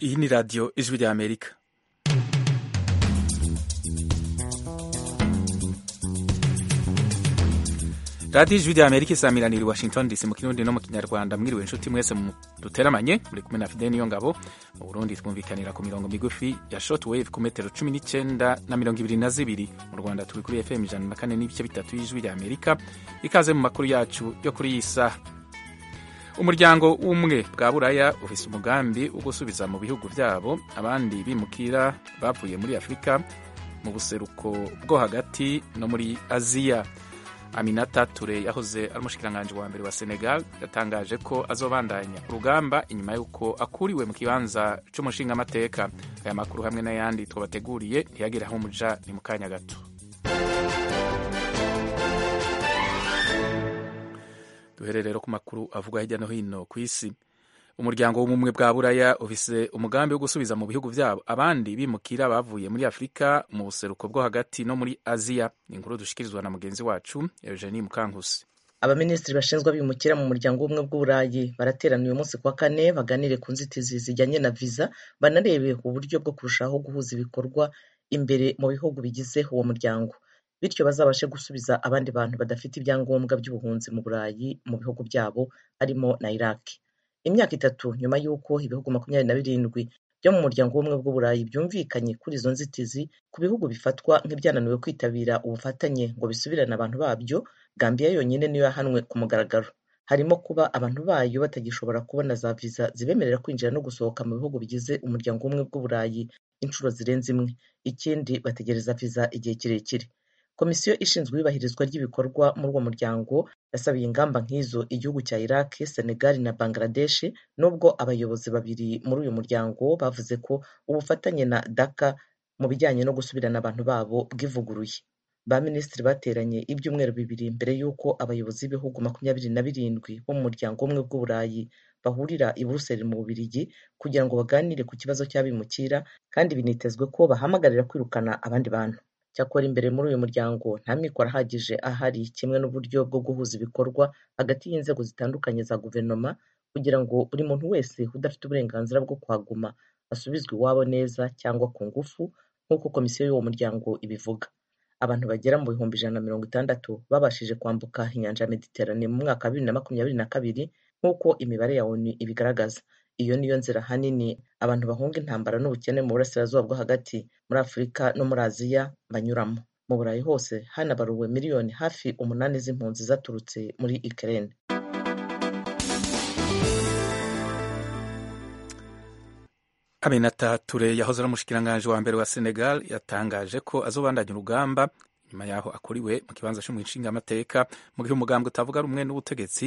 Iyi ni radiyo ijwi rya Amerika. radiyo ijwi rya Amerika isamiranira i Washington DC mu kirundi no mu kinyarwanda mwiriwe inshuti mwese duteramanye muri kumwe na Fidel Niyongabo mu Burundi twumvikanira ku mirongo migufi ya short wave ku metero cumi n'icyenda na mirongo ibiri na zibiri mu Rwanda turi kuri FM ijana na kane n'ibice bitatu y'ijwi rya Amerika ikaze mu makuru yacu yo kuri iyi saha umuryango w'umwe bwa buraya ufise umugambi wo gusubiza mu bihugu byabo abandi bimukira bavuye muri afurika mu buseruko bwo hagati no muri aziya aminata ture yahoze ari umushikiranganji wa mbere wa senegal yatangaje ko azobandanya urugamba inyuma y'uko akuriwe mu kibanza cy'umushingamateka aya makuru hamwe n'ayandi twabateguriye ntiyagire aho umuja ni mu kanya gato duhere rero ku makuru avugwa hirya no hino ku isi umuryango w'ubumwe bwa buraya ufise umugambi wo gusubiza mu bihugu byabo abandi bimukira bavuye muri afurika mu buseruko bwo hagati no muri aziya ni inkuru dushikirizwa na mugenzi wacu eugenie mukankusi abaminisitiri bashinzwe abimukira mu muryango w'ubumwe bw'uburayi baraterana uyu munsi kuwa kane baganire ku nzitizi zijyanye na viza banarebe uburyo bwo kurushaho guhuza ibikorwa imbere mu bihugu bigize uwo muryango bityo bazabashe gusubiza abandi bantu badafite ibyangombwa by'ubuhunzi mu burayi mu bihugu byabo harimo na iraq imyaka itatu nyuma y'uko ibihugu makumyabiri na birindwi byo mu muryango w'ubumwe bw'uburayi byumvikanye kuri izo nzitizi ku bihugu bifatwa nk'ibyananiwe kwitabira ubufatanye ngo bisubirane abantu babyo gambiya yonyine niyo yahanwe ku mugaragaro harimo kuba abantu bayo batagishobora kubona za viza zibemerera kwinjira no gusohoka mu bihugu bigize umuryango w'ubumwe bw'uburayi inshuro zirenze imwe ikindi bategereza viza igihe kirekire komisiyo ishinzwe iyubahirizwa ry'ibikorwa muri uwo muryango yasabiye ingamba nk'izo igihugu cya iraq senegal na bangladesh nubwo abayobozi babiri muri uyu muryango bavuze ko ubufatanye na daka mu bijyanye no gusubirana abantu babo bwivuguruye ba minisitiri bateranye ibyumweru bibiri mbere y'uko abayobozi b'ibihugu makumyabiri na birindwi bo mu muryango umwe bw'uburayi bahurira i buruseli mu bubirigi kugira ngo baganire ku kibazo cy'abimukira kandi binitezwe ko bahamagarira kwirukana abandi bantu cyakora imbere muri uyu muryango nta mikoro ahagije ahari kimwe n'uburyo bwo guhuza ibikorwa hagati y'inzego zitandukanye za guverinoma kugira ngo buri muntu wese udafite uburenganzira bwo kuhaguma asubizwe iwabo neza cyangwa ku ngufu nk'uko komisiyo y'uwo muryango ibivuga abantu bagera mu bihumbi ijana na mirongo itandatu babashije kwambuka inyanja ya mediterane mu mwaka wa bibiri na makumyabiri na kabiri nk'uko imibare ya onu ibigaragaza iyo niyo nzira ahanini abantu bahunga intambara n'ubukene mu burasirazuba bwo hagati muri afurika no muri aziya banyuramo mu burayi hose hanabaruwe miliyoni hafi umunani z'impunzi zaturutse muri ukraine aminata ture yahoze ari umushikiranganji wa mbere wa senegal yatangaje ko azobandanya urugamba nyuma yaho akuriwe mu kibanza cy'umushingamateka mu gihe umugambi utavuga rumwe n'ubutegetsi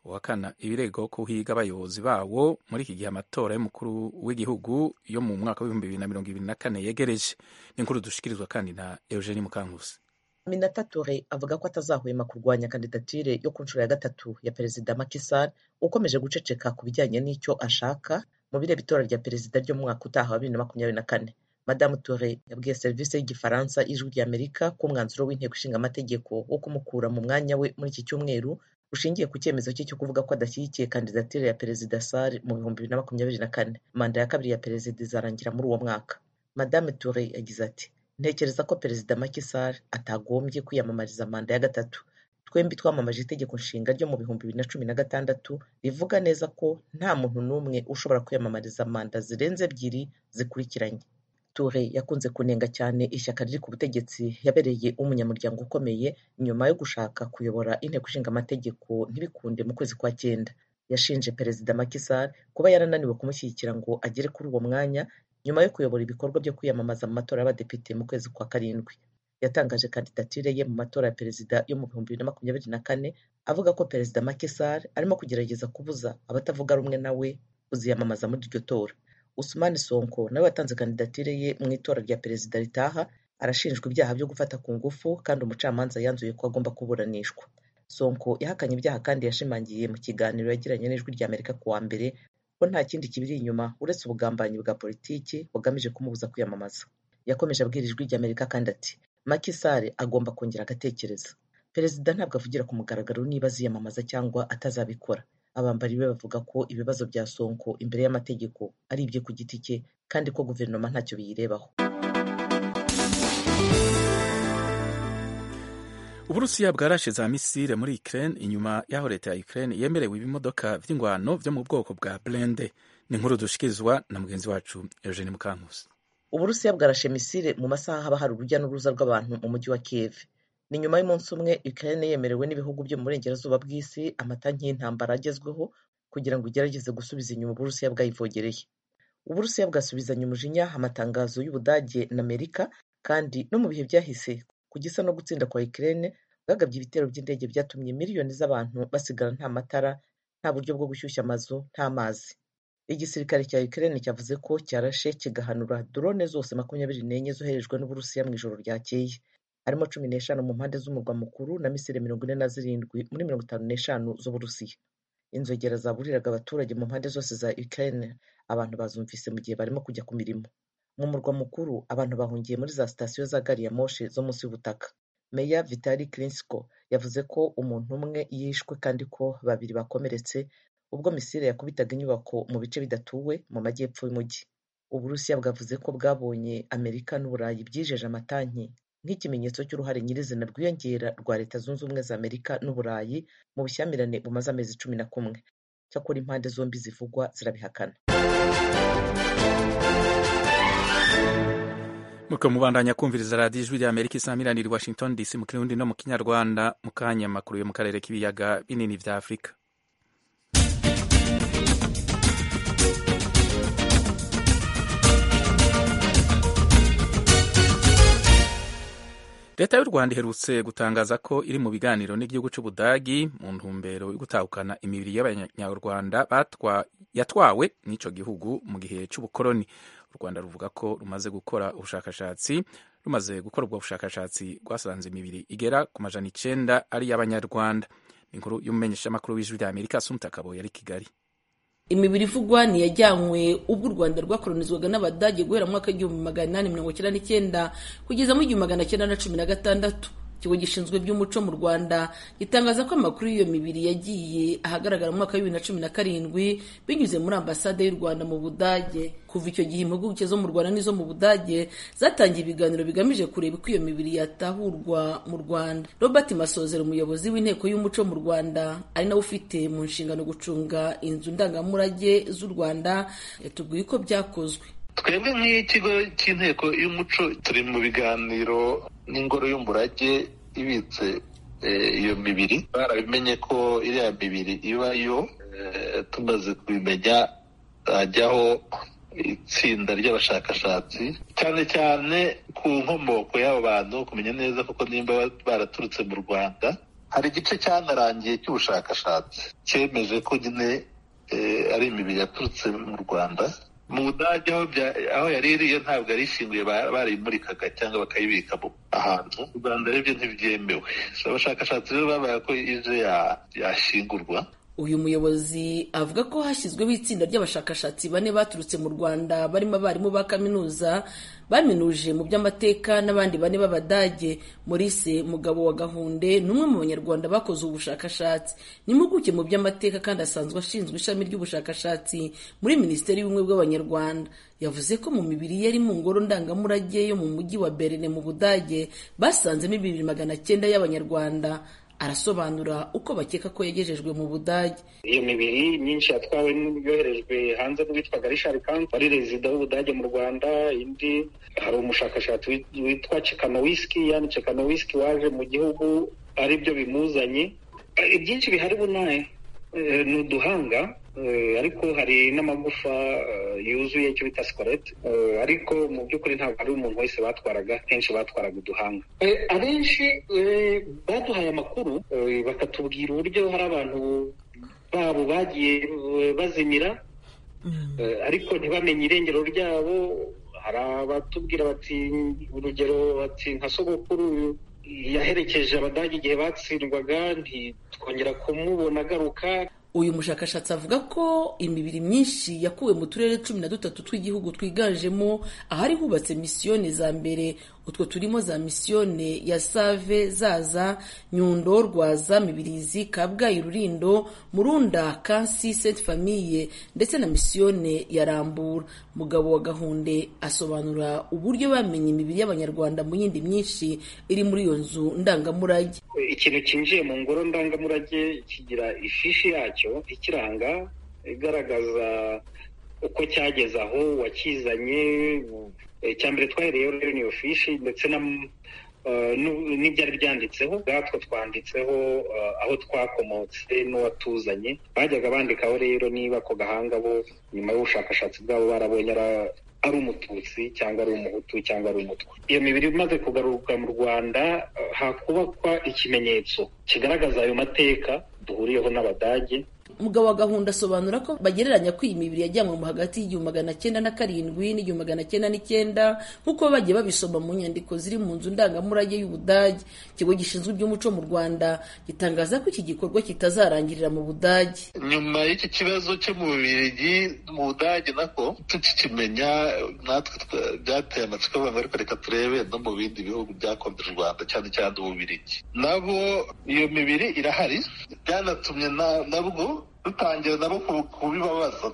uhakana ibirego ko uhiga abayobozi bawo muri iki gihe amatora y'umukuru w'igihugu yo mu mwaka w'ibihumbi bibiri na mirongo ibiri na kane yegereje n'inkuru dushikirizwa kandi na eugenie mukankusi minata ture avuga ko atazahwema kurwanya kandidatire yo ku nshuro ya gatatu ya perezida makisar ukomeje guceceka ku bijyanye n'icyo ashaka mu bireba itora rya perezida ry'umwaka utaha wa bibiri na makumyabiri na kane madamu ture yabwiye serivisi y'igifaransa ijwi ry'amerika ko umwanzuro w'inteko ishinga amategeko wo kumukura mu mwanya we muri iki cyumweru ushingiye ku cyemezo cye cyo kuvuga ko adashyigikiye kandidatire ya perezida sare mu bihumbi bibiri na makumyabiri na kane manda ya kabiri ya perezida izarangira muri uwo mwaka madame ture yagize ati ntekereza ko perezida Macky Sall atagombye kwiyamamariza manda ya gatatu twembi twamamaje itegeko nshinga ryo mu bihumbi bibiri na cumi na gatandatu rivuga neza ko nta muntu n'umwe ushobora kwiyamamariza manda zirenze ebyiri zikurikiranye ture yakunze kunenga cyane ishyaka riri ku butegetsi yabereye umunyamuryango ukomeye nyuma yo gushaka kuyobora inteko ishinga amategeko ntibikunde mu kwezi kwa cyenda yashinje perezida Macky Sall kuba yarananiwe kumushyigikira ngo agere kuri uwo mwanya nyuma yo kuyobora ibikorwa byo kwiyamamaza mu matora y'abadepite mu kwezi kwa karindwi yatangaje kandidatire ye mu matora ya perezida yo mu bihumbi bibiri na makumyabiri na kane avuga ko perezida Macky Sall arimo kugerageza kubuza abatavuga rumwe nawe kuziyamamaza muri iryo tora Usumani Sonko nawe watanze kandidatire ye mu itora rya perezida ritaha arashinjwa ibyaha byo gufata ku ngufu kandi umucamanza yanzuye ko agomba kuburanishwa Sonko yahakanye ibyaha kandi yashimangiye mu kiganiro yagiranye n'ijwi rya Amerika kuwa mbere ko nta kindi kibiri inyuma uretse ubugambanyi bwa politiki bugamije kumubuza kwiyamamaza yakomeje abwira ijwi rya Amerika kandi ati Macky Sall agomba kongera agatekereza perezida ntabwo avugira ku mugaragaro niba aziyamamaza cyangwa atazabikora abambari be bavuga ko ibibazo bya sonko imbere y'amategeko ari ibye ku giti cye kandi ko guverinoma ntacyo biyirebaho uburusiya bwarashize misile muri ukraine inyuma y'aho leta ya ukraine yemerewe ibimodoka by'ingwano byo mu bwoko bwa blende ni inkuru dushikirizwa na mugenzi wacu eugene mukankusi uburusiya bwarashe misile mu masaha haba hari urujya n'uruza rw'abantu mu mujyi wa kiev ni nyuma y'umunsi umwe ukraine yemerewe n'ibihugu byo mu burengerazuba bw'isi amatanki y'intambara agezweho kugira ngo igerageze gusubiza inyuma uburusiya bwayivogereye uburusiya bwasubizanye umujinya amatangazo y'ubudage na amerika kandi no mu bihe byahise ku gisa no gutsinda kwa ukraine bwagabye ibitero by'indege byatumye miliyoni z'abantu basigara nta matara nta buryo bwo gushyushya amazu nta mazi igisirikare cya ukraine cyavuze ko cyarashe kigahanura drone zose makumyabiri n'enye zoherejwe n'uburusiya mu ijoro ryakeye harimo cumi n'eshanu mu mpande z'umurwa mukuru na misile mirongo ine na zirindwi muri mirongo itanu n'eshanu z'uburusiya inzogera zaburiraga abaturage mu mpande zose za ukraine abantu bazumvise mu gihe barimo kujya ku mirimo mu murwa mukuru abantu bahungiye muri za sitasiyo za gari ya moshi zo munsi y'ubutaka meya vitali krinsko yavuze ko umuntu umwe yishwe kandi ko babiri bakomeretse ubwo misile yakubitaga inyubako mu bice bidatuwe mu majyepfo y'umujyi uburusiya bwavuze ko bwabonye amerika n'uburayi byijeje amatanki nk'ikimenyetso cy'uruhare nyirizina rwiyongera rwa leta zunze ubumwe za amerika n'uburayi mu bushyamirane bumaze amezi cumi na kumwe cyakora impande zombi zivugwa zirabihakana muko mubandanya kumviriza radiyo ijwi rya amerika isamiraniye i washington dc mu kirundi no mu kinyarwanda mu kanya makuru yo mu karere k'ibiyaga binini bya afurika leta y'u rwanda iherutse gutangaza ko iri mu biganiro n'igihugu cy'ubudagi mu ntumbero yo gutahukana imibiri y'abanyarwanda yatwawe n'icyo gihugu mu gihe cy'ubukoroni u rwanda ruvuga ko rumaze gukora ubushakashatsi rumaze gukora ubwo bushakashatsi rwasanze imibiri igera ku majana icyenda ari iy'abanyarwanda inkuru y'umumenyeshamakuru w'ijwi rya amerika asumuta akabo yari kigali imibiri ivugwa ntiyajyanywe ubwo u rwanda rwakoronizwaga n'abadage guhera mu mwaka w'igihumbi magana inani mirongo icyenda n'icyenda kugeza mu igihumbi magana cyenda na cumi na gatandatu ikigo gishinzwe iby'umuco mu rwanda gitangaza ko amakuru y'iyo mibiri yagiye ahagaragara mu mwaka w'ibibiri na cumi na karindwi binyuze muri ambasade y'u rwanda mu budage kuva icyo gihe impuguke zo mu rwanda n'izo mu budage zatangiye ibiganiro bigamije kureba uko iyo mibiri yatahurwa mu rwanda robert masozera umuyobozi w'inteko y'umuco mu rwanda ari nawe ufite mu nshingano gucunga inzu ndangamurage z'u rwanda yatubwiye uko byakozwe twebwe nk'ikigo cy'inteko y'umuco turi mu biganiro n'ingoro y'umurage ibitse iyo mibiri barabimenye ko iriya mibiri ibayo tumaze kubimenya hajyaho itsinda ry'abashakashatsi cyane cyane ku nkomoko y'abo bantu kumenya neza kuko nimba baraturutse mu rwanda hari igice cyanarangiye cy'ubushakashatsi cyemeje ko nyine ari imibiri yaturutse mu rwanda mu budage aho yari iriyo ntabwo yari ishinguye barayimurikaga cyangwa bakayibika ahantu u rwanda ribyo ntibyemewe abashakashatsi rero babaye ko ije yashingurwa uyu muyobozi avuga ko hashyizweho itsinda ry'abashakashatsi bane baturutse mu rwanda barimo abarimu ba kaminuza baminuje mu by'amateka n'abandi bane b'abadage morise mugabo wa gahunde ni umwe mu banyarwanda bakoze ubushakashatsi ni impuguke mu by'amateka kandi asanzwe ashinzwe ishami ry'ubushakashatsi muri minisiteri y'ubumwe bw'abanyarwanda yavuze ko mu mibiri yari mu ngoro ndangamurage yo mu mujyi wa berine mu budage basanzemo ibibiri magana cyenda y'abanyarwanda arasobanura uko bakeka ko yagejejwe mu budage iyo mibiri myinshi yatwawe yoherejwe hanze n'uwitwaga richard kanz wari rezida w'ubudage mu rwanda indi hari umushakashatsi witwa chekanowiski yani chekanowiski waje mu gihugu ari byo bimuzanye ibyinshi bihari bunaye ni uduhanga ariko hari n'amagufa yuzuye icyo bita sikorete ariko mu by'ukuri ntabwo ari umuntu wese batwaraga kenshi batwaraga uduhanga abenshi baduhaye amakuru bakatubwira uburyo hari abantu babo bagiye bazimira ariko ntibamenye irengero ryabo hari abatubwira bati urugero bati nka sogokuru yaherekeje abadage igihe batsindwaga ntitwongera kumubona agaruka uyu mushakashatsi avuga ko imibiri myinshi yakuwe mu turere cumi na dutatu tw'igihugu twiganjemo ahari hubatse misiyoni za mbere utwo turimo za misiyone ya save zaza nyundo rwaza mibirizi kabgayi rurindo murunda kansi senti famiye ndetse na misiyone ya rambura mugabo wa gahunde asobanura uburyo bamenye imibiri y'abanyarwanda mu yindi myinshi iri muri iyo nzu ndangamurage ikintu cyinjiye mu ngoro ndangamurage kigira ifishi yacyo ikiranga igaragaza uko cyageze aho wakizanye icya mbere twahereyeho rero niyo fishi ndetse n'ibyari byanditseho ubwatwo twanditseho aho twakomotse n'uwatuzanye bajyaga bandikaho rero niba ako gahanga bo nyuma y'ubushakashatsi bwabo barabonye ari umututsi cyangwa ari umuhutu cyangwa ari umutwe iyo mibiri imaze kugaruka mu rwanda hakubakwa ikimenyetso kigaragaza ayo mateka duhuriyeho n'abadage umugabo wa gahunda asobanura ko bagereranya ko iyi mibiri yajyanwe mu hagati y'igihumbi magana cyenda na karindwi n'igihumbi magana cyenda n'icyenda nk'uko bagiye babisoma mu nyandiko ziri mu nzu ndangamurage y'ubudage ikigo gishinzwe iby'umuco mu rwanda gitangaza ko iki gikorwa kitazarangirira mu budage nyuma y'iki kibazo cyo mu bubirigi mu budage nako tukikimenya natwe byateye amatsiko abantu ariko reka turebe no mu bindi bihugu byakombe u rwanda cyane cyane ububirigi nabo iyo mibiri irahari byanatumye nabwo dutangira nabo kubibabaza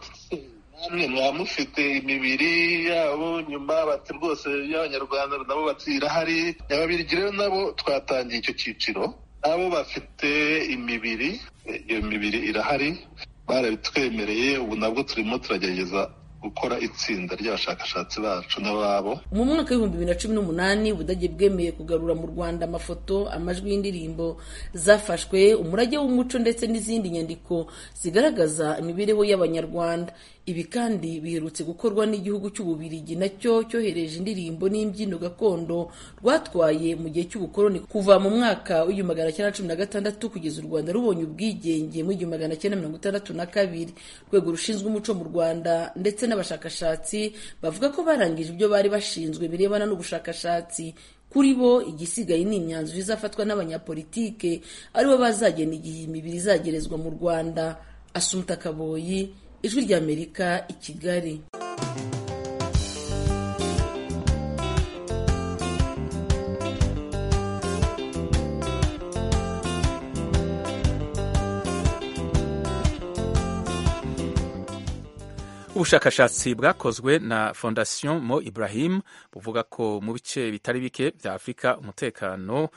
namwe mwaba mufite imibiri yabo nyuma bati rwose y'abanyarwanda nabo bati irahari ababirigi rero nabo twatangiye icyo cyiciro nabo bafite imibiri iyo mibiri irahari barabitwemereye ubu nabwo turimo turagerageza gukora itsinda ry'abashakashatsi bacu n'ababo mu mwaka w'ibihumbi bibiri na cumi n'umunani ubudage bwemeye kugarura mu rwanda amafoto amajwi y'indirimbo zafashwe umurage w'umuco ndetse n'izindi nyandiko zigaragaza imibereho y'abanyarwanda ibi kandi biherutse gukorwa n'igihugu cy'ububirigi nacyo cyohereje indirimbo n'imbyino gakondo rwatwaye mu gihe cy'ubukoloni kuva mu mwaka w'igihumbi magana cyenda cumi na gatandatu kugeza u rwanda rubonye ubwigenge mu igihumbi magana cyenda mirongo itandatu na kabiri urwego rushinzwe umuco mu rwanda ndetse n'abashakashatsi bavuga ko barangije ibyo bari bashinzwe birebana n'ubushakashatsi kuri bo igisigaye ni imyanzuro izafatwa n'abanyapolitike aribo bazagena igihe imibiri izagerezwa mu rwanda asumuta kaboyi ijwi ry'amerika i kigali ubushakashatsi bwakozwe na fondasiyo mo ibrahim buvuga ko mu bice bitari bike bya afurika umutekano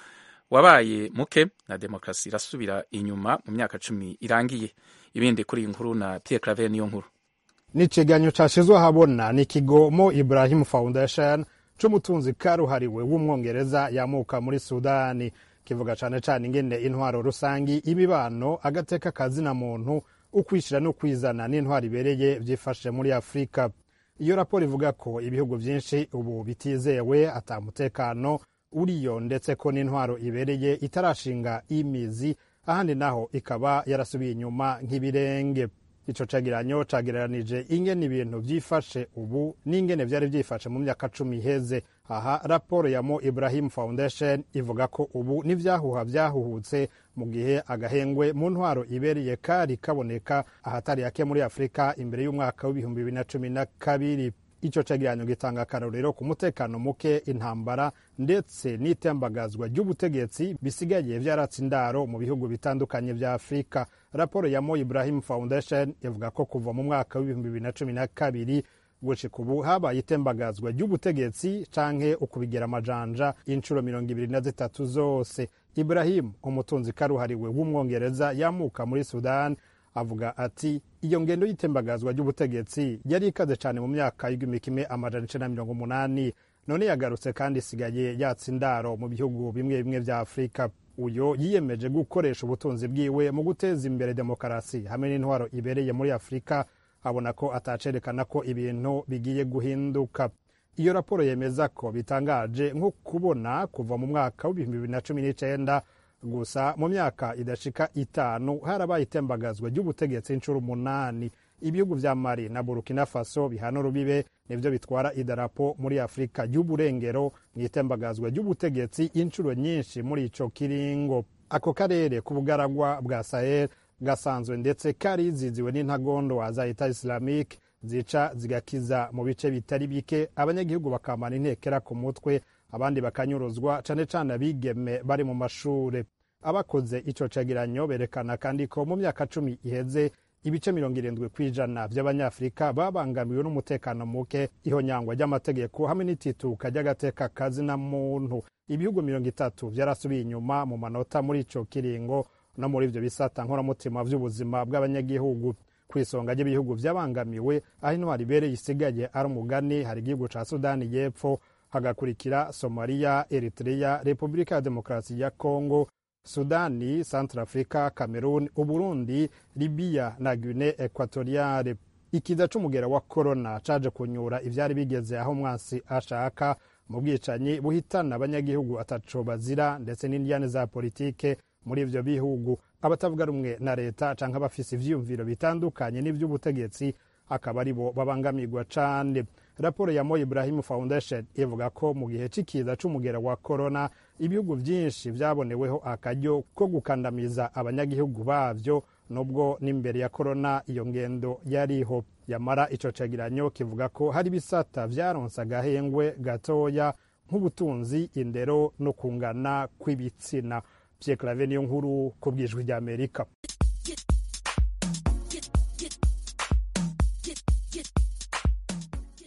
wabaye muke na demokarasi irasubira inyuma mu myaka cumi irangiye ibindi kuri iyi nkuru na Pierre Claver niyo nkuru ni ikiganiro cyashyizwe ahabona ni ikigo mo ibrahim foundation cy'umutunzi karuhariwe w'umwongereza yamuka muri sudani kivuga cyane cyane ingene intwaro rusange ibibano agateka kazina muntu ukwishyira no kwizana n'intwaro ibereye byifashe muri afurika iyo raporo ivuga ko ibihugu byinshi ubu bitizewe atamutekano uriyo ndetse ko n'intwaro ibereye itarashinga imizi ahandi naho ikaba yarasubiye inyuma nk'ibirenge icyo cegeranyo cyagereranije ingene ibintu byifashe ubu n'ingene byari byifashe mu myaka cumi iheze aha raporo ya mo ibrahim foundation ivuga ko ubu n'ibyahuha byahuhutse mu gihe agahengwe mu ntwaro ibereye kari kaboneka ahatari hake muri afurika imbere y'umwaka w'ibihumbi bibiri na cumi na kabiri icyo cegeranyo gitanga akarorero ku mutekano muke intambara ndetse n'itembagazwa ry'ubutegetsi bisigaye byaratse indaro mu bihugu bitandukanye bya afurika raporo ya mo ibrahim foundation ivuga ko kuva mu mwaka w'ibihumbi bibiri na cumi na kabiri gushika ubu habaye itembagazwa ry'ubutegetsi canke ukubigera amajanja inshuro mirongo ibiri na zitatu zose ibrahim umutunzi karuhariwe w'umwongereza yamuka muri sudan avuga ati iyo ngendo y'itembagazwa ry'ubutegetsi yari ikaze cyane mu myaka y'igihumbi kimwe amajana icenda na mirongo umunani none yagarutse kandi isigaye yatsa indaro mu bihugu bimwe bimwe bya afurika uyu yiyemeje gukoresha ubutunzi bwiwe mu guteza imbere demokarasi hamwe n'intwaro ibereye muri afurika abona ko atacerekana ko ibintu bigiye guhinduka iyo raporo yemeza ko bitangaje nko kubona kuva mu mwaka w'ibihumbi bibiri na cumi n'icenda gusa mu myaka idashika itanu harabaye itembagazwa ry'ubutegetsi inshuro umunani ibihugu vya mali na burkina faso bihana urubibe nivyo bitwara idarapo muri afurika y'uburengero mw'itembagazwa ry'ubutegetsi inshuro nyinshi muri ico kiringo ako karere k'ubugaragwa bwa sahel gasanzwe ndetse kariziziwe n'intagondwa za leta islamique zica zigakiza mu bice bitari bike abanyagihugu bakamara intekera ku mutwe abandi bakanyuruzwa cane cane abigeme bari mu mashure abakoze ico cegeranyo berekana kandi ko mu myaka cumi iheze ibice mirongo irindwi kw'ijana vy'abanyafurika babangamiwe n'umutekano muke ihonyangwa ry'amategeko hamwe n'itituka ry'agateka kazi na muntu ibihugu mirongo itatu vyarasubiye inyuma mu manota muri ico kiringo no muri ivyo bisata nkoramutima vy'ubuzima bw'abanyagihugu ku isonga ry'ibihugu vyabangamiwe aho intwari ibereye isigaye ari umugani hari igihugu ca sudani y'epfo hagakurikira somaliya eritrea repubulika ya demokarasi ya kongo sudani centrafrica cameroon uburundi libiya na guine equatoriale ikiza c'umugera wa korona caje kunyura ivyari bigeze aho umwansi ashaka mu bwicanyi buhitana abanyagihugu ataco bazira ndetse n'indyane za politike muri ivyo bihugu abatavuga rumwe na leta canke abafise ivyiyumviro bitandukanye n'ivy'ubutegetsi akaba ari bo babangamirwa cane raporo ya Mo Ibrahim Foundation ivuga ko mu gihe c'ikiza c'umugera wa corona ibihugu vyinshi vyaboneweho akaryo ko gukandamiza abanyagihugu bavyo nubwo n'imbere ya corona iyo ngendo yariho yamara ico cegeranyo kivuga ko hari bisata vyaronse agahengwe gatoya nk'ubutunzi indero no kungana kw'ibitsina Pierre Claver niyo nkuru ku bwijwi rya Amerika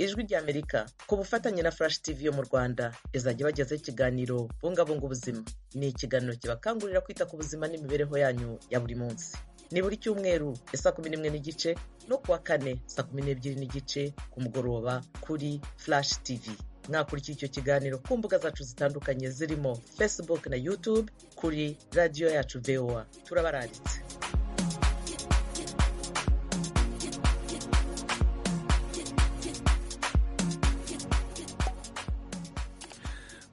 ijwi rya amerika ku bufatanye na flash tv yo mu rwanda izajya bagezaho ikiganiro bungabunga ubuzima ni ikiganiro kibakangurira kwita ku buzima n'imibereho yanyu ya buri munsi ni buri cyumweru ya saa kumi n'imwe n'igice no kuwa kane saa kumi n'ebyiri n'igice ku mugoroba kuri flash tv mwakurikira icyo kiganiro ku mbuga zacu zitandukanye zirimo facebook na youtube kuri radiyo yacu voa turabararitse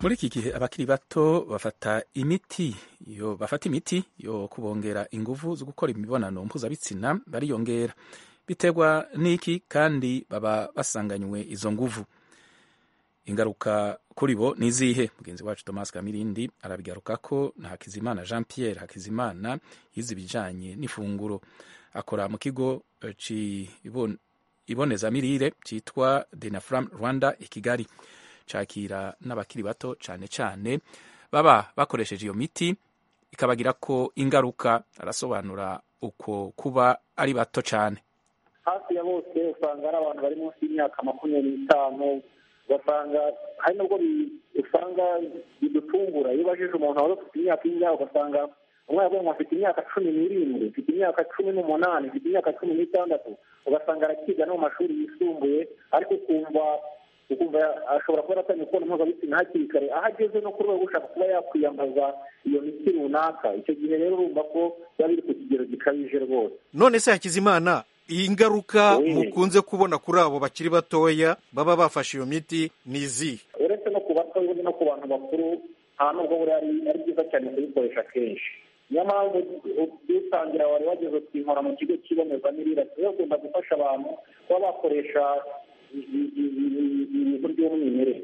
muri iki gihe abakiri bato bafata imiti yo bafata imiti yo kubongera ingufu zo gukora imibonano mpuzabitsina bariyongera biterwa n'iki kandi baba basanganywe izo nguvu ingaruka kuri bo ni izihe mugenzi wacu thomas kamirindi arabigaruka ko na hakizimana jean pierre hakizimana yize ibijyanye n'ifunguro akora mu kigo ibonezamirire cyitwa denafram rwanda i kigali cakira n'abakiri bato cyane cyane baba bakoresheje iyo miti ikabagira ko ingaruka arasobanura uko kuba ari bato cyane hafi ya bose usanga ari abantu bari munsi y'imyaka makumyabiri n'itanu ugasanga hari nubwo usanga bidutungura iyo ubajije umuntu wari ufite imyaka y'imyaka ugasanga umwana w'umuntu afite imyaka cumi n'irindwi afite imyaka cumi n'umunani afite imyaka cumi n'itandatu ugasanga arakiga no mu mashuri yisumbuye ariko ukumva ukumva ashobora kuba aratanga imibonano mpuzabitsina hakiri kare aho ageze no ku rwego ushaka kuba yakwiyambaza iyo miti runaka icyo gihe rero urumva ko biba biri ku kigero gikabije rwose none se hakizimana iyi ngaruka mukunze kubona kuri abo bakiri batoya baba bafashe iyo miti ni izihe uretse no ku bato no ku bantu bakuru nta nubwo buriya ari byiza cyane kuyikoresha kenshi niyo mpamvu dutangira wari wageze kuyinkora mu kigo cy'ibonezamirire tuba tugomba gufasha abantu kuba bakoresha ibintu by'umwimerere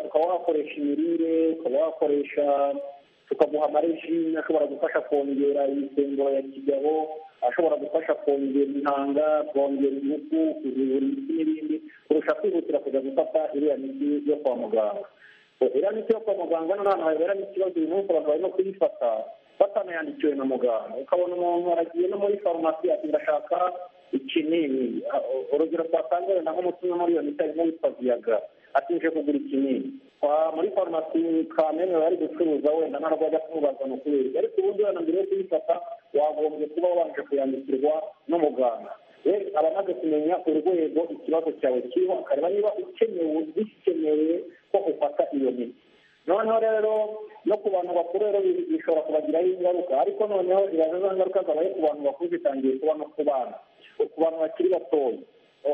ukaba wakoresha imirire ukaba wakoresha tukaguha amarejime ashobora gufasha kongera imisemburo ya kigabo ashobora gufasha kongera intanga kongera ingufu kuzibura imiti n'ibindi kurusha kwihutira kujya gufata iriya miti yo kwa muganga iriya miti yo kwa muganga n'ahantu habera n'ikibazo uyu munsi abantu barimo kuyifata batanayandikiwe na muganga ukabona umuntu aragiye no muri farumasi ati ndashaka ikinini urugero twatanga wenda nk'umuti muri iyo miti harimo witwa viyaga atuje kugura ikinini muri farumasi kameme bari gucuruza wenda ntabwo ajya kumubaza ni ukubera ariko uburyo wenda mbere yo kuyifata wagombye kuba wabanje kuyandikirwa n'umuganga rero aba amaze kumenya urwego ikibazo cyawe kiriho akareba niba ukenewe bikenewe ko ufata iyo miti noneho rero no ku bantu bakuru rero bishobora kubagiraho ingaruka ariko noneho iraza za ngaruka zabaye ku bantu bakuru zitangiye kuba no ku bana ku bantu bakiri batoya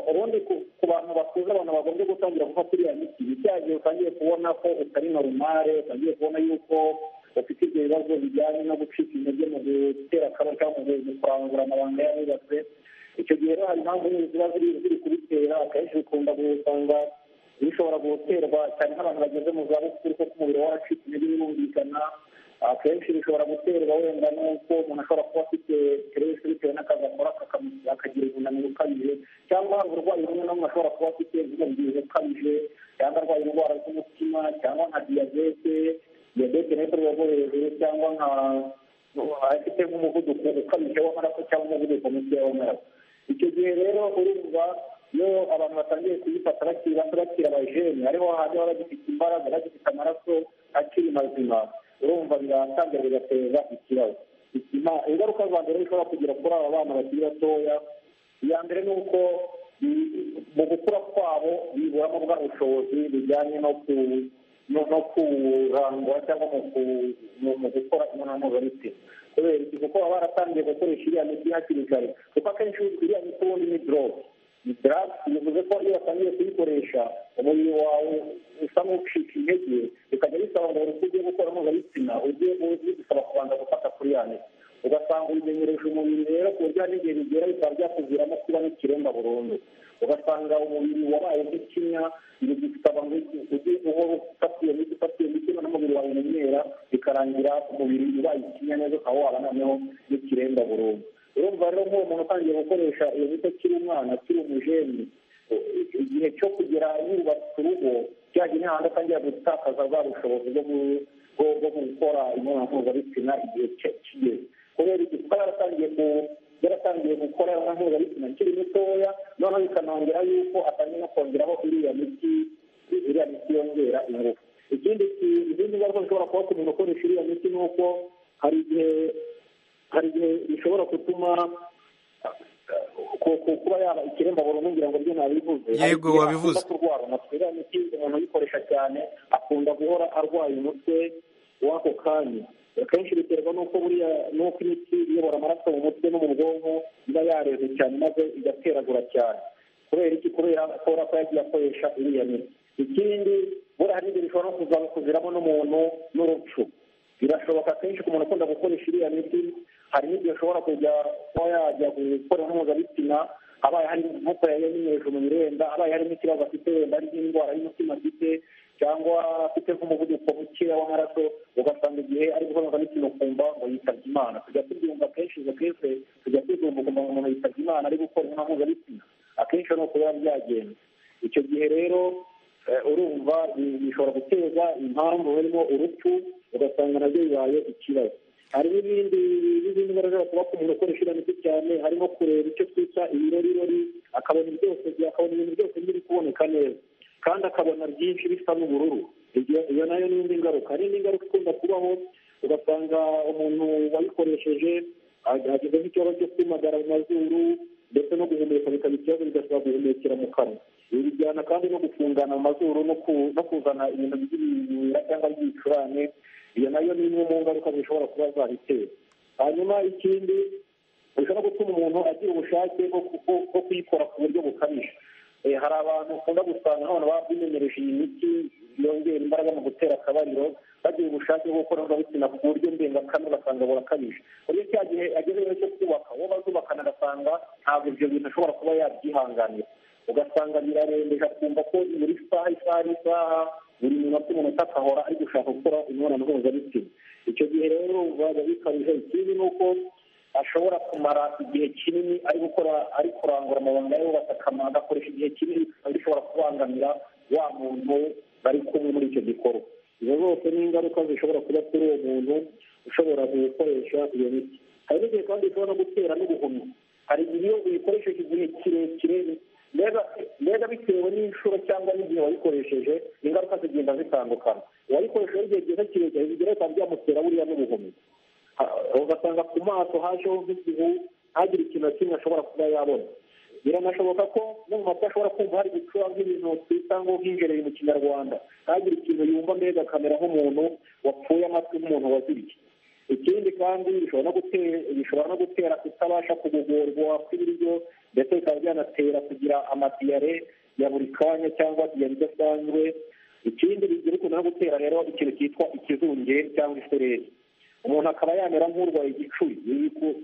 ubundi ku bantu bakuze abantu bagombye gutangira gufata iriya miti gihe utangiye kubona ko utari norumare utangiye kubona yuko ufite ibyo bibazo bijyanye no gucika intege mu gutera akabari cyangwa mu kurangura amabanga yarubatse icyo gihe rero hari impamvu nyinshi ziba ziri kubitera akenshi bikunda gusanga bishobora guterwa cyane nk'abantu bageze mu zabukuru kuko umubiri waracitse intege birumvikana akenshi bishobora guterwa wenda n'uko umuntu ashobora kuba afite siteresi bitewe n'akazi akora akagira umunaniro ukabije cyangwa hari uburwayi bumwe na bumwe ashobora kuba afite nk'umubyibuho ukabije cyangwa arwaye indwara z'umutima cyangwa nka diyabete afite nk'umuvuduko ukabije w'amaraso cyangwa umuvuduko mukeya w'amaraso icyo gihe rero urumva iyo abantu batangiye kuyifata bakiri bato bakiri abajene ariho hantu baba bagifite imbaraga bagifite amaraso akiri mazima urumva biratangira bigateza ikibazo ingaruka za mbere bishobora kugira kuri aba bana bakiri batoya iya mbere ni uko mu gukura kwabo biburamo bwa bushobozi bijyanye no ku no kurangwa cyangwa mu gukora imibonano mpuzabitsina kubera iki kuko baba baratangiye gukoresha iriya miti hakiri kare kuko akenshi iriya miti ubundi ni doroge ni doroge bivuze ko iyo batangiye kuyikoresha umubiri wawe usa n'ucika intege bikajya bisaba ngo buri ugiye gukora mpuzabitsina ujye bisaba kubanza gufata kuri ya miti ugasanga ubimenyereje umubiri rero ku buryo hari igihe bigera bikaba byakuviramo kuba n'ikiremba burundu ugasanga umubiri wabaye nk'ikinya bigisaba ngo ujye uhora ufata iyo miti ufata iyo miti n'umubiri wawe umenyera bikarangira umubiri ubaye ikinya neza ukaba waba noneho n'ikiremba burundu urumva rero nk'uwo muntu utangiye gukoresha iyo miti akiri umwana akiri umujeni igihe cyo kugera yubatse urugo byagiye n'ahandi atangira gutakaza bwa bushobozi bwo gukora imibonano mpuzabitsina igihe kigeze kubera iki kuko yaratangiye yaratangiye gukora mpuzabitsina akiri mutoya noneho bikanongera yuko atangiye no kongeraho iriya miti iriya miti yongera ingufu ikindi izindi ngaruka zishobora kuba ku muntu ukoresha iriya miti ni uko hari igihe hari igihe bishobora gutuma kuba yaba ikiremba burundu ngira ngo byo nabivuze yego wabivuze kurwara umutwe iriya miti umuntu uyikoresha cyane akunda guhora arwaye umutwe w'ako kanya akenshi biterwa n'uko buriya n'uko imiti iyobora amaraso mu mutwe no mu bwonko iba yareze cyane maze igateragura cyane kubera iki kubera ashobora kuba yagiye akoresha iriya miti ikindi buriya hari ibyo bishobora no kuviramo n'umuntu n'urupfu birashoboka kenshi ku muntu ukunda gukoresha iriya miti hari n'ibyo ashobora kujya kuba yajya gukora mpuzabitsina abaye hari nk'uko yayimenyereje umubiri wenda abaye harimo ikibazo afite wenda ari nk'indwara y'umutima afite cyangwa afite nk'umuvuduko mukeya w'amaraso ugasanga igihe ari gukora n'imikino ukumva ngo yitabye imana tujya tubyumva kenshi izo kese tujya tuzumva ukumva ngo umuntu yitabye imana ari gukora inama mpuzabitsina akenshi ni ukuba byagenze icyo gihe rero urumva bishobora guteza impamvu harimo urupfu ugasanga nabyo bibaye ikibazo hari n'ibindi n'izindi mbaraga bashobora kumenya gukoresha iriya miti cyane harimo kureba icyo twita ibirorirori akabona byose akabona ibintu byose biri kuboneka neza kandi akabona byinshi bisa n'ubururu iyo nayo ni indi ngaruka n'indi ngaruka ikunda kubaho ugasanga umuntu wayikoresheje ageze nk'ikibazo cyo kumagara mu mazuru ndetse no guhumeka bikaba ikibazo bigasaba guhumekera mu kanwa ibi bijyana kandi no gufungana mu mazuru no kuzana ibintu by'ibibira cyangwa by'ibicurane iyo nayo ni imwe mu ngaruka zishobora kuba zabitera hanyuma ikindi bishobora gutuma umuntu agira ubushake bwo kuyikora ku buryo bukabije hari abantu ukunda gusanga nk'abantu baba bimenyereje iyi miti yongera imbaraga mu gutera akabariro bagira ubushake bwo gukora mpuzabitsina ku buryo mbengakame ugasanga burakabije ku buryo cya gihe agezeho cyo kubaka uwo bazubakana agasanga ntabwo ibyo bintu ashobora kuba yabyihanganira ugasanga birarembeje akumva ko buri saha isaha n'isaha buri munota umunota akahora ari gushaka gukora imibonano mpuzabitsina icyo gihe rero biba bikabije ikindi ni uko ashobora kumara igihe kinini ari gukora ari kurangura amabanga yubatse akamaro agakoresha igihe kinini bishobora kubangamira wa muntu bari kumwe muri icyo gikorwa izo zose ni ingaruka zishobora kuba kuri uwo muntu ushobora gukoresha iyo miti hari n'igihe kandi bishobora no gutera n'ubuhumyi hari igihe iyo uyikoresheje igihe kirekire mbega bitewe n'inshuro cyangwa n'igihe wayikoresheje ingaruka zigenda zitandukana uwayikoresheje igihe cyiza kirekire bigira bikaba byamutera buriya n'ubuhumyi ugasanga ku maso hajeho nk'igihu ntagire ikintu na kimwe ashobora kuba yabona biranashoboka ko no mu matwi ashobora kumva hari gucura nk'ibintu twita ngo nk'injereri mu kinyarwanda ntagire ikintu yumva mbega akamera nk'umuntu wapfuye amatwi nk'umuntu waziriye ikindi kandi bishobora no gutera kutabasha kugogorwa kw'ibiryo ndetse bikaba byanatera kugira amadiyare ya buri kanya cyangwa diyare idasanzwe ikindi bigira ukuntu no gutera rero ikintu cyitwa ikizungeri cyangwa isereri umuntu akaba yamera nk'urwaye igicuri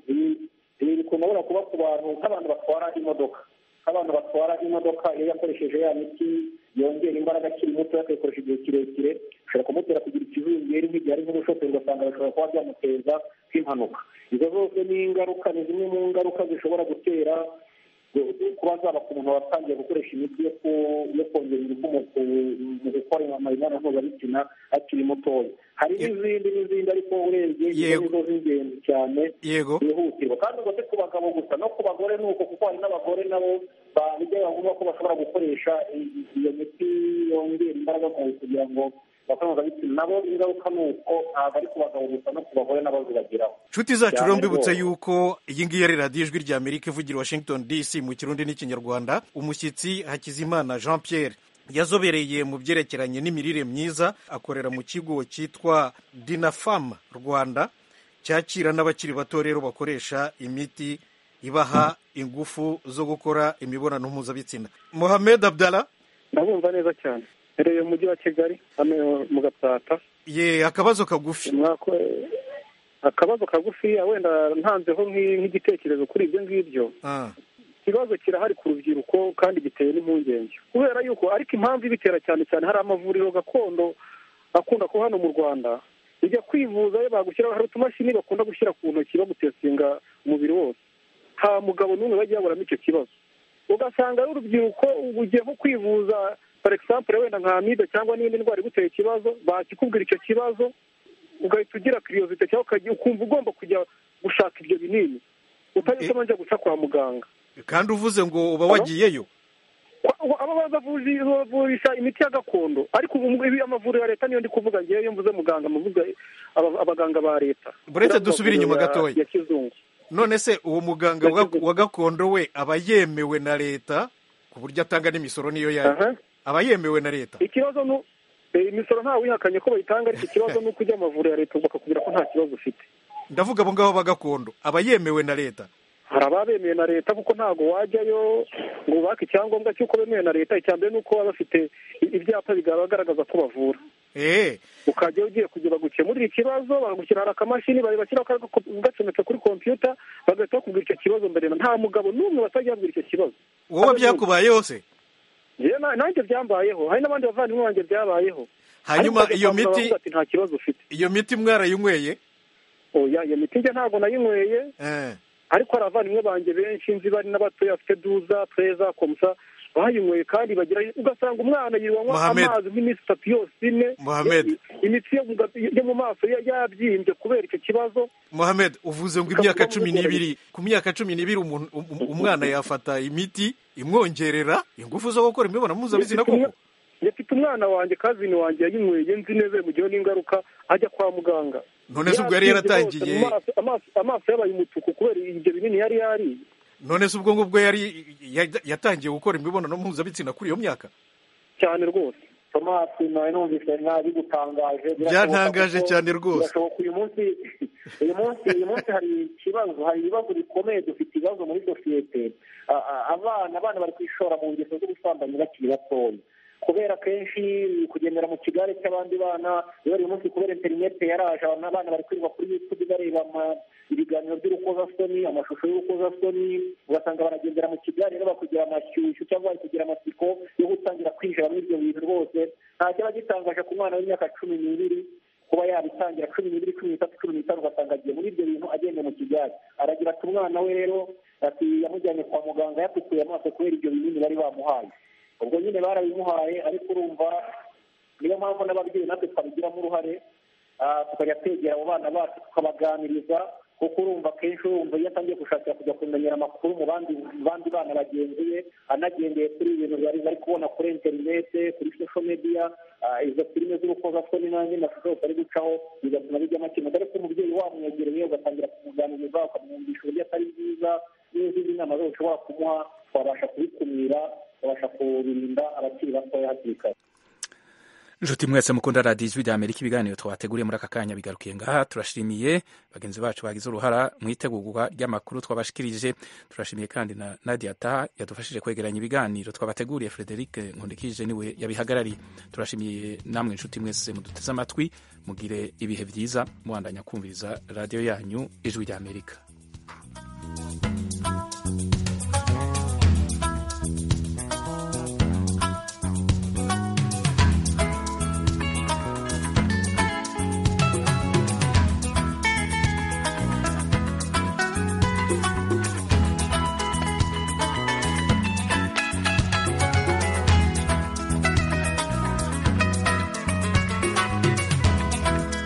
ibi bikunda kuba ku bantu nk'abantu batwara imodoka nk'abantu batwara imodoka iyo yakoresheje ya miti yongera imbaraga akiri muto akayikoresha igihe kirekire bishobora kumutera kugira ikizungeri nk'igihe ari nk'umushoferi ugasanga bishobora kuba byamuteza nk'impanuka izo zose ni ingaruka ni zimwe mu ngaruka zishobora gutera kuba zaba ku muntu watangiye gukoresha imiti yo kongera ingufu mu gukora imibonano mpuzabitsina akiri mutoya hari n'izindi n'izindi ariko urebye izo nizo z'ingenzi cyane yego zihutirwa kandi ubwo si ku bagabo gusa no ku bagore ni uko kuko hari n'abagore nabo bijya bavuga ko bashobora gukoresha iyo miti yongera imbaraga mu kugira ngo nabo ingaruka ni uko ntabwo ari ku bagabo gusa no ku bagore nabo zibageraho inshuti zacu rero mbibutse yuko iyi ngiyi ari radiyo ijwi rya amerika ivugira washington dc mu kirundi n'ikinyarwanda umushyitsi hakizimana jean pierre yazobereye mu byerekeranye n'imirire myiza akorera mu kigo cyitwa dinafam rwanda cyakira n'abakiri bato rero bakoresha imiti ibaha ingufu zo gukora imibonano mpuzabitsina mohamed abdala ndabumva neza cyane rero mu mujyi wa kigali hano mu gapata ye akabazo kagufi akabazo kagufi wenda ntanzeho nk'igitekerezo kuri ibyo ngibyo ikibazo kirahari ku rubyiruko kandi giteye n'impungenge kubera yuko ariko impamvu ibitera cyane cyane hari amavuriro gakondo akunda kuba hano mu rwanda ujya kwivuza bagushyiraho hari utumashini bakunda gushyira ku ntoki bagutestinga umubiri wose nta mugabo n'umwe bajya yaburamo icyo kibazo ugasanga ari urubyiruko ugiye nko kwivuza for example wenda nka amibe cyangwa n'indi ndwara iguteye ikibazo bakikubwira icyo kibazo ugahita ugira kiriyozite cyangwa ukajya ukumva ugomba kujya gushaka ibyo binini utanyuze ubanje guca kwa muganga kandi uvuze ngo uba wagiyeyo aba bazavurisha imiti ya gakondo ariko ibi amavuriro ya leta niyo ndi kuvuga ngewe mvuze muganga muvuga abaganga ba leta buretse dusubire inyuma gatoya ya kizungu none se uwo muganga wa gakondo we aba yemewe na leta ku buryo atanga n'imisoro niyo yayo aba yemewe na leta ikibazo ni imisoro ntawe uyihakanye ko bayitanga ariko ikibazo ni uko ujya amavuriro ya leta bakakubwira ko nta kibazo ufite ndavuga abo ngabo ba gakondo aba yemewe na leta hari ababemewe na leta kuko ntabwo wajyayo ngo ubake icyangombwa cy'uko bemewe na leta icya mbere ni uko baba bafite ibyapa bigaragaza ko bavura ukajya ugiye kugira bagukemurire ikibazo bagushyira hari akamashini bashyiraho gacometse kuri kompiyuta bagahita bakubwira icyo kibazo mbere nta mugabo n'umwe batajya babwira icyo kibazo wowe byakubayeho se nanjye byambayeho hari n'abandi bavandimwe banjye byabayeho hanyuma iyo miti nta kibazo ufite iyo miti mwarayinyweye oya iyo miti njye ntabwo nayinyweye ariko hari abavandimwe banjye benshi nzi bari n'abatoya bafite duza pereza komusa bayinyweye kandi bagira ugasanga umwana yinywa amazi nk'iminsi itatu yose ine imitsi yo mu maso yabyimbye kubera icyo kibazo muhamed uvuze ngo imyaka cumi n'ibiri ku myaka cumi n'ibiri umwana yafata imiti imwongerera ingufu zo gukora imibonano mpuzabitsina koko yafite umwana wanjye kazini wanjye yayinyweye nzi neza yamugiyeho n'ingaruka ajya kwa muganga none se ubwo yari yaratangiye amaso yabaye umutuku kubera ibyo binini yari yariye none se ubwo ngubwo yari yatangiye gukora imibonano mpuzabitsina kuri iyo myaka cyane rwose tomasi nawe numvise nabi gutangaje byatangaje cyane rwose uyu munsi uyu munsi uyu munsi hari ikibazo hari ibibazo bikomeye dufite ibibazo muri sosiyete abana abana bari kwishora mu ngeso z'ubusambanyi bakiri batoya kubera kenshi kugendera mu kigare cy'abandi bana rero uyu munsi kubera interinete yaraje abana bari kwirirwa kuri yutubi bareba ibiganiro by'urukozasoni amashusho y'urukozasoni ugasanga baragendera mu kigare rero bakugira amashyushyu cyangwa bari kugira amatsiko yo gutangira kwinjira muri ibyo bintu rwose nta kiba gitangaje ku mwana w'imyaka cumi n'ibiri kuba yabitangira cumi n'ibiri cumi n'itatu cumi n'itanu ugasanga agiye muri ibyo bintu agenda mu kigare aragira ati umwana we rero ati yamujyanye kwa muganga yatukuye amaso kubera ibyo binini bari bamuhaye ubwo nyine barabimuhaye ariko urumva niyo mpamvu n'ababyeyi natwe twabigiramo uruhare tukajya twegera abo bana bacu tukabaganiriza kuko urumva kenshi urumva iyo atangiye gushakira kujya kumenyera amakuru mu bandi bandi bana bagenzi be anagendeye kuri ibintu bari bari kubona kuri interinete kuri social media izo filime z'urukozasoni n'andi mashusho yose ari gucaho bigatuma bijya amakenga ariko umubyeyi wamwegereye ugatangira kumuganiriza ukamwumvisha uburyo atari bwiza n'izindi nama zose ushobora kumuha twabasha kubikumira twabasha kubirinda abakiri batoya hakiri kare inshuti mwese mukunda radiyo ijwi rya amerika ibiganiro twateguriye muri aka kanya bigarukiye ngaha turashimiye bagenzi bacu bagize uruhara mu itegurwa ry'amakuru twabashikirije turashimiye kandi na nadia taha yadufashije kwegeranya ibiganiro twabateguriye frederic nkundikije niwe yabihagarariye turashimiye namwe inshuti mwese muduteze amatwi mugire ibihe byiza mubandanya kumviriza radiyo yanyu ijwi rya amerika